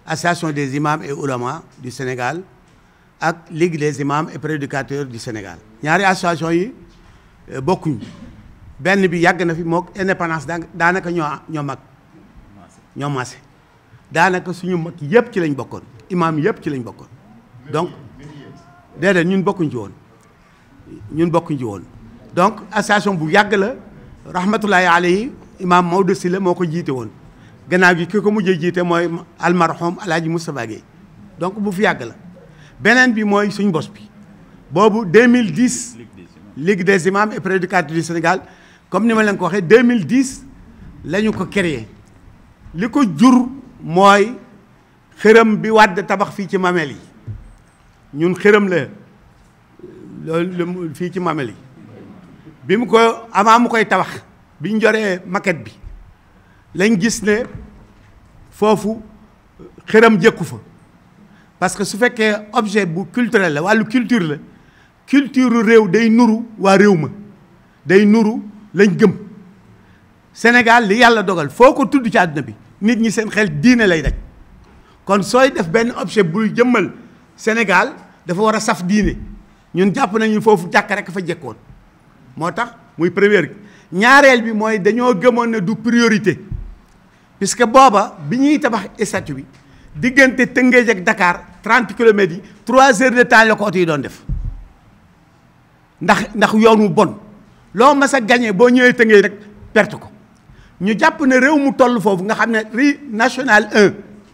association des imams et oulémas du Sénégal ak ligue des imams et prédicateurs du Sénégal ñaari association yi bokkuñ benn bi yàgg na fi mook indépendance daanaka ñoo ñoo mag ñoo maase daanaka suñu mag yëpp ci lañ bokkoon imam yëpp ci lañ bokkoon donc déedéet ñun bokkuñ ci woon ñun bokkuñ ci woon donc association bu yàgg la rahmatullahi alayhi imam Maodo Sylla moo ko jiite woon gannaaw gi ki ko mujjee jiite mooy almarhum alaaji Moustapha Guèye donc bu fi yàgg la beneen bi mooy suñ bos bi boobu 2010 ligue des imams et prédicateurs du Sénégal comme ni ma leen ko waxee 2010 la ñu ko créé li ko jur mooy xërëm bi wàdd tabax fii ci mamel yi ñun xërëm la loolu fii ci mamel yi bi mu ko avant mu koy tabax bi ñu joree maquette bi lañ gis ne foofu xërëm jëkku fa parce que su fekkee objet bu culturel la wàllu culture la culture réew day nuru waa réew ma day nuru lañ gëm Sénégal li yàlla dogal foo ko tudd ci àdduna bi nit ñi seen xel diine lay daj kon sooy def benn objet buy jëmmal Sénégal dafa war a saf diine ñun jàpp nañu foofu jàkk rek fa jekkoon moo tax muy première ñaareel bi mooy dañoo gëmoon ne du priorité puisque booba bi ñuy tabax statue bi diggante Tëngéej ak Dakar 30 kilomètres yi 3 heures de temps la ko oto yi doon def ndax ndax yoon wu bon loo mas a gagné boo ñëwee Tëngéej rek perte ko ñu jàpp ne réew mu toll foofu nga xam ne rue nationale 1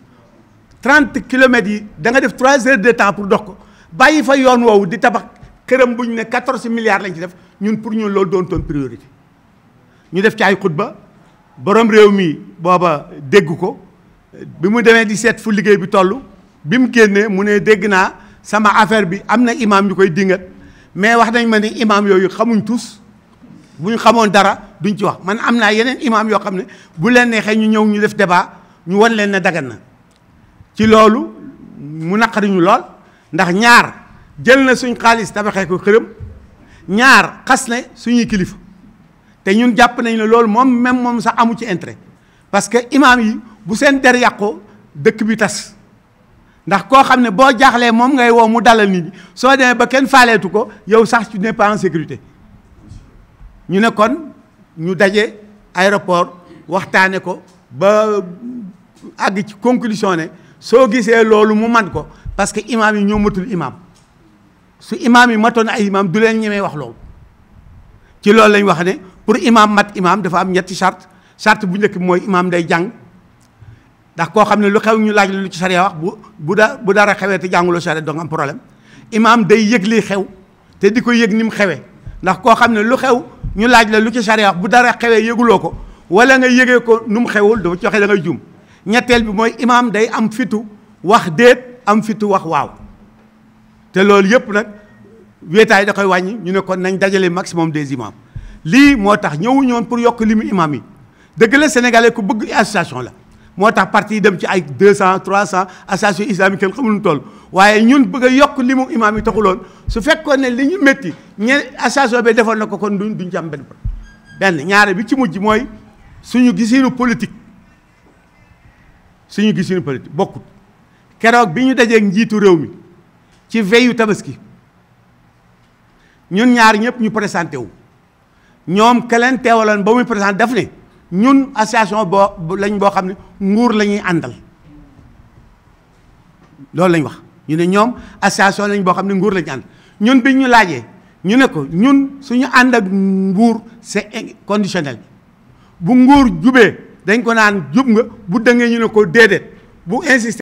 30 kilomètres yi da nga def 3 heures de temps pour dox ko bàyyi fa yoon woowu di tabax këram bu ñu ne 14 milliards lañ ci def ñun pour ñun loolu doon toon priorité ñu def ci ay xutba borom réew mi booba dégg ko bi mu demee di seet fu liggéey bi toll bi mu génnee mu ne dégg naa sama affaire bi am na imam ñu koy dingat mais wax nañ ma ni imam yooyu xamuñ tous bu ñu xamoon dara duñ ci wax man am naa yeneen imam yoo xam ne bu leen neexee ñu ñëw ñu def débat ñu wan leen ne dagan na ci loolu mu naqari ñu lool ndax ñaar jël na suñ xaalis tabaxee ko xërëm ñaar xas ne suñuy kilifa te ñun jàpp nañ ne loolu moom même moom sax amu ci intérêt parce que imam yi bu seen der yàqoo dëkk bi tas ndax koo xam ne boo jaaxlee moom ngay woo mu dalal nit ñi soo demee ba kenn faaleetu ko yow sax tu n'es pas en sécurité ñu ne kon ñu daje aéroport waxtaane ko ba àgg ci conclusion ne soo gisee loolu mu man ko parce que imam yi ñoo matul imam su imam yi matoon ay imam du leen ñemee wax loolu ci loolu lañ wax ne pour imam mat imam dafa am ñetti charte charte bu njëkk bi mooy imam day jàng ndax koo xam ne lu xew ñu laaj la lu ci sariya wax bu bu da bu dara xewee te jànguloo sariya doo nga am problème imam day yëg li xew te di ko yëg ni mu xewee ndax koo xam ne lu xew ñu laaj la lu ci sariya wax bu dara xewee yëguloo ko wala nga yëgee ko nu mu xewul dafa ci waxee da ngay juum ñetteel bi mooy imam day am fitu wax déet am fitu wax waaw te loolu yëpp nag wéetaay da koy wàññi ñu ne kon nañ dajale maximum des imams lii moo tax ñëwuñu woon pour yokk limu imam yi dëgg la sénégalais ku bëgg association la moo tax parti yi dem ci ay 200 300 association islamique kenn xamul nu toll waaye ñun bëgg a yokk limu imam yi taxuloon su fekkoon ne li ñu métti ñe association bi defoon na ko kon duñ duñ ci am benn benn ñaare bi ci mujj mooy suñu gisinu politique suñu gisinu politique bokkut keroog bi ñu dajee njiitu réew mi ci veyu tabaski ñun ñaar ñëpp ñu présenté wu ñoom ke leen teewaloon ba muy présenté daf ne ñun association boo lañ boo xam ne nguur la ñuy àndal loolu lañ wax ñu ne ñoom association lañ boo xam ne nguur la ñuy àndal ñun bi ñu laajee ñu ne ko ñun suñu ànd ak nguur c'est conditionnel bu nguur jubee dañ ko naan jub nga bu dëngee ñu ne ko déedéet bu insister